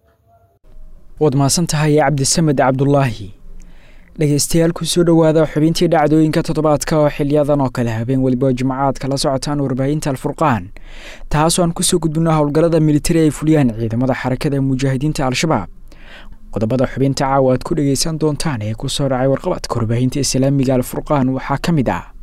waad mahadsan tahay cabdisamed cabdulaahi dhegaystayaal kusoo dhowaada xubintii dhacdooyinka toddobaadka oo xiliyadan oo kale habeen weliba jimcaad kala socotaan warbaahinta alfurqaan taasoo aan kusoo gudbino howlgallada militari ay fuliyaan ciidamada xarakada ee mujaahidiinta al-shabaab qodobada xubinta caawa aad ku dhegaysan doontaan ee kusoo dhacay warqabadka warbaahinta islaamiga alfurqaan waxaa ka mid ah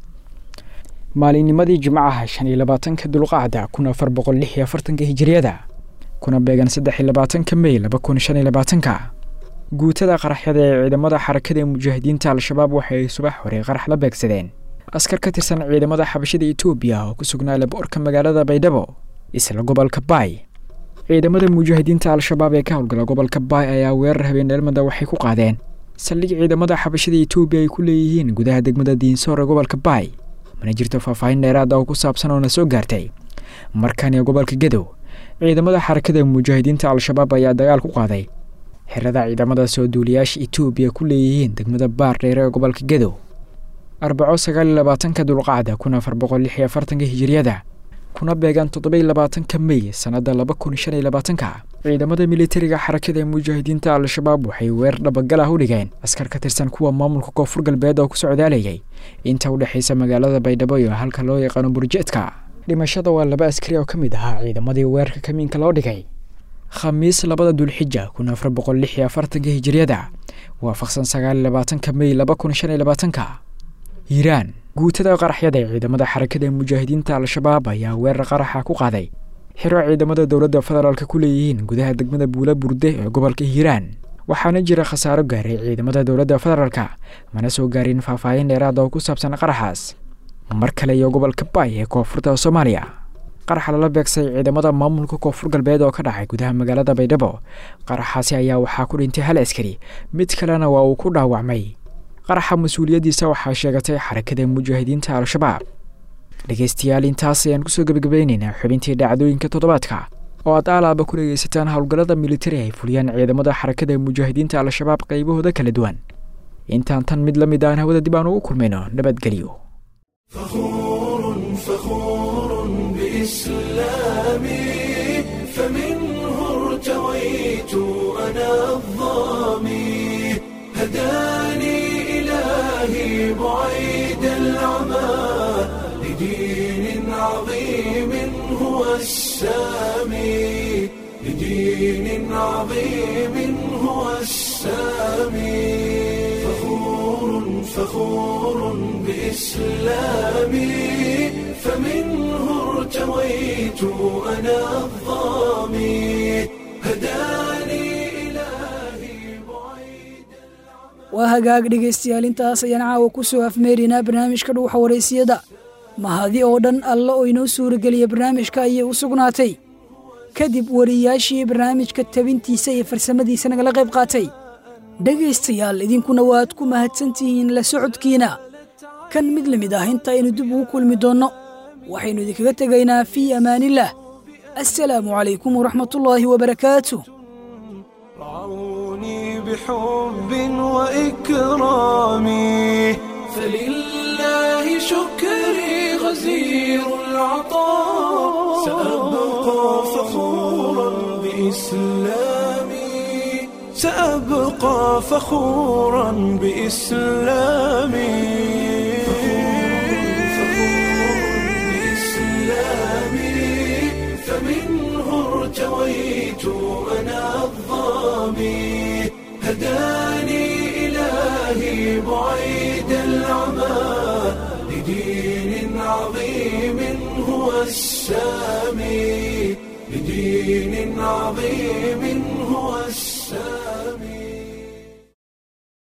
maalinnimadii jimcaha shan iyo labaatanka dulqacda kun afar boqol lix iyo afartanka hijiriyada kuna beegan saddex iyo labaatanka mey laba kun shan iyo labaatanka guutada qaraxyada ee ciidamada xarakada ee mujaahidiinta al-shabaab waxay subax hore qarax la beegsadeen askar ka tirsan ciidamada xabashada etoobiya oo ku sugnaa laboorka magaalada baydhabo isla gobolka baay ciidamada mujaahidiinta al-shabaab ee ka howlgala gobolka baay ayaa weerar habeen dheelmada waxay ku qaadeen saldhig ciidamada xabashada etoobiya ay ku leeyihiin gudaha degmada diinsoor ee gobolka baay mana jirto faahfaahin dheeraad ah oo ku saabsan oo na soo gaartay markan ee gobolka gadow ciidamada xarakada mujaahidiinta al-shabaab ayaa dagaal ku qaaday xerada ciidamada soo duuliyaasha etoobiya ku leeyihiin degmada baar dheere ee gobolka gadow arbaco sagaal iyo labaatanka dulqacda kun afar boqol lix iyo afartanka hijiriyada kuna beegan toddoba iyo labaatanka mey sannadda laba kun shan iyo labaatanka ciidamada militariga xarakada ee mujaahidiinta al-shabaab waxay weerar dhabagal ah u dhigeen askar ka tirsan kuwa maamulka koonfur galbeed oo ku socdaalayay inta u dhexaysa magaalada baydhabo iyo halka loo yaqaano burjeedka dhimashada waa laba askari oo ka mid ahaa ciidamadii weerarka kamiinka loo dhigay khamiis labada dulxija kun afar boqol lix iyo afartanka hijiriyada waafaqsan sagaal iyo labaatanka mey laba kun shan iyo labaatanka hiiraan guutada qaraxyada ee ciidamada xarakada ee mujaahidiinta al-shabaab ayaa weerar qaraxa ku qaaday xiro ciidamada dowladda federaalk ku leeyihiin gudaha degmada buula burde ee gobolka hiiraan waxaana jira khasaaro gaaray ciidamada dowladda federaalka mana soo gaarin faahfaahin dheeraad oo ku saabsan qaraxaas mar kale iyo gobolka baay ee koonfurta soomaaliya qaraxa lala beegsay ciidamada maamulka koonfur galbeed oo ka dhacay gudaha magaalada baydhabo qaraxaasi ayaa waxaa ku dhintay hal askari mid kalena waa uu ku dhaawacmay qaraxa mas-uuliyaddiisa waxaa sheegatay xarakada mujaahidiinta al-shabaab dhegaystayaal intaas ayaan kusoo gebagabeynaynaa xubintii dhacdooyinka toddobaadka oo aad aalaaba ku dhegaysataan howlgallada militari ay fuliyaan ciidamada xarakada mujaahidiinta al-shabaab qaybahooda kala duwan intaan tan mid la mid aan hawada dib aan ugu kulmayno nabadgelyo بإسلامي فمنه ارتويت أنا الظامي هداني إلهي بعيد العمى لدين عظيم هو السامي لدين عظيم هو السامي فخور فخور بإسلامي فمنه ارتويت أنا الظامي هداني waa hagaag dhegaystayaal intaas ayaan caawa ku soo afmeerinaa barnaamijka dhuuxa waraysiyada mahadi oo dhan alla oo inoo suurageliya barnaamijka ayay u sugnaatay kadib wariyaashii barnaamijka tabintiisa iyo farsamadiisa nagala qayb qaatay dhegaystayaal idinkuna waad ku mahadsantihiin la socodkiina kan mid la mid ah inta aynu dib ugu kulmi doonno waxaynu idinkaga tegaynaa fii amaanillaah assalaamu calaykum waraxmatullaahi wabarakaatu بحب وإكرامي فلله شكري غزير العطاء سأبقى فخورا بإسلامي سأبقى فخورا بإسلامي فمنه ارتويت أنا الظامي هداني إلهي بعيد العمى لدين عظيم هو السامي لدين عظيم هو السامي